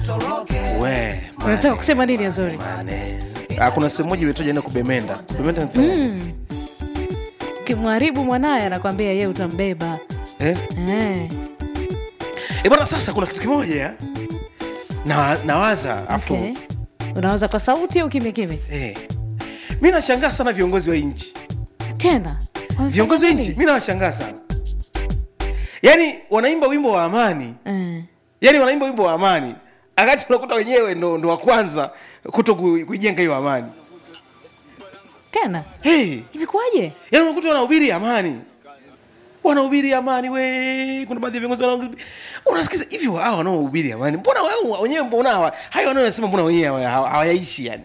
we unataka mane, kusema nini azori mane. Ah, kuna sehemu moja imetoja ina kubemenda kubemenda ni mm. ukimharibu mwanaye anakwambia ye utambeba eh? eh. E bwana, sasa kuna kitu kimoja na nawaza afu okay. unawaza kwa sauti au kimya kimya eh, mi nashangaa sana viongozi wa nchi tena Wamefanya viongozi wa nini? nchi mi nawashangaa sana yaani wanaimba wimbo wa amani Eh. yaani wanaimba wimbo wa amani akati unakuta wenyewe ndo, ndo wa kwanza kuto ku- kuijenga hiyo amani tena hey, imekuwaje yaani unakuta wanahubiri amani wanahubiri amani we kuna baadhi ya viongozi wanahubiri unasikiza hivi hawa wanaohubiri amani mbona wao wenyewe mbona hawa hayo wanaosema mbona wenyewe hawa- hawayaishi yani